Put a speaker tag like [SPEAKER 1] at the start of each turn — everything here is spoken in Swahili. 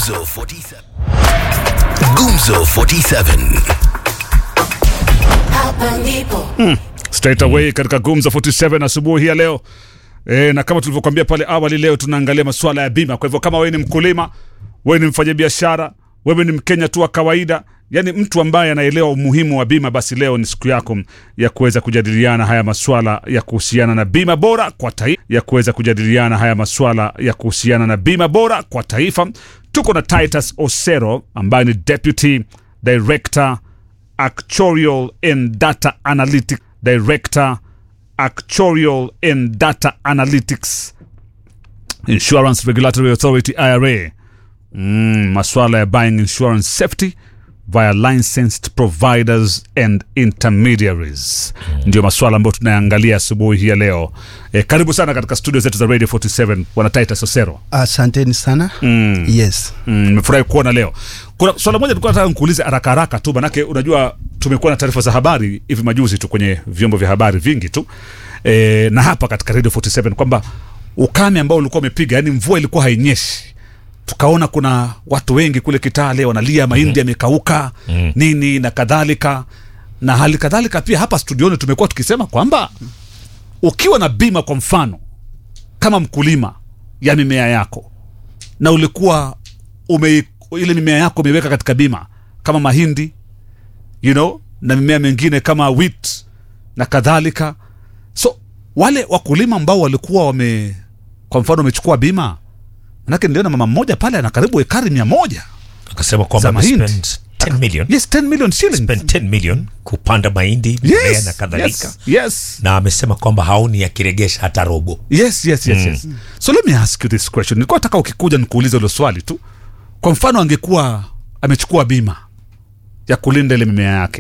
[SPEAKER 1] Gumzo 47. Gumzo 47.
[SPEAKER 2] Hapa ndipo
[SPEAKER 3] straight away katika gumza 47 asubuhi ya leo e, na kama tulivyokuambia pale awali leo tunaangalia masuala ya bima kwa hivyo kama wewe ni mkulima wewe ni mfanyabiashara wewe ni mkenya tu wa kawaida yani mtu ambaye anaelewa umuhimu wa bima basi leo ni siku yako ya kuweza kujadiliana haya maswala ya kuhusiana na bima bora kwa taifa ya kuweza kujadiliana haya maswala ya kuhusiana na bima bora kwa taifa tuko na titus osero ambaye ni deputy director Actuarial and Data Analytics Director, Actuarial and Data Analytics, Insurance Regulatory Authority IRA. Mm, maswala ya buying insurance safety via licensed providers and intermediaries ndio maswala ambayo tunayangalia asubuhi hii ya leo. E, karibu sana katika studio zetu za Radio 47 bwana Titus Osero.
[SPEAKER 4] asanteni sana mm. yes
[SPEAKER 3] Mm, nimefurahi kuona leo. Kuna swala moja tulikuwa nataka nikuulize haraka haraka tu, manake unajua tumekuwa na taarifa za habari hivi majuzi tu kwenye vyombo vya habari vingi tu e, na hapa katika Radio 47 kwamba ukame ambao ulikuwa umepiga, yani mvua ilikuwa hainyeshi tukaona kuna watu wengi kule Kitale wanalia mahindi yamekauka mm. nini na kadhalika, na hali kadhalika pia hapa studioni tumekuwa tukisema kwamba ukiwa na bima, kwa mfano kama mkulima ya mimea yako na ulikuwa ume, ile mimea yako umeiweka katika bima kama mahindi you know, na mimea mingine kama wheat na kadhalika. So wale wakulima ambao walikuwa wame, kwa mfano wamechukua bima, manake niliona mama mmoja pale ana karibu ekari mia moja
[SPEAKER 5] akasema
[SPEAKER 3] Za
[SPEAKER 5] kwamba
[SPEAKER 3] mahindi.
[SPEAKER 5] amespend 10 million
[SPEAKER 3] yes 10 million shillings
[SPEAKER 5] spend 10 million kupanda mahindi mimea
[SPEAKER 3] yes,
[SPEAKER 5] na kadhalika
[SPEAKER 3] yes, yes.
[SPEAKER 5] na amesema kwamba haoni akiregesha hata robo
[SPEAKER 3] yes yes yes, yes. so let me ask you this question nilikuwa nataka ukikuja nikuulize hilo swali tu kwa mfano angekuwa amechukua bima ya kulinda ile mimea yake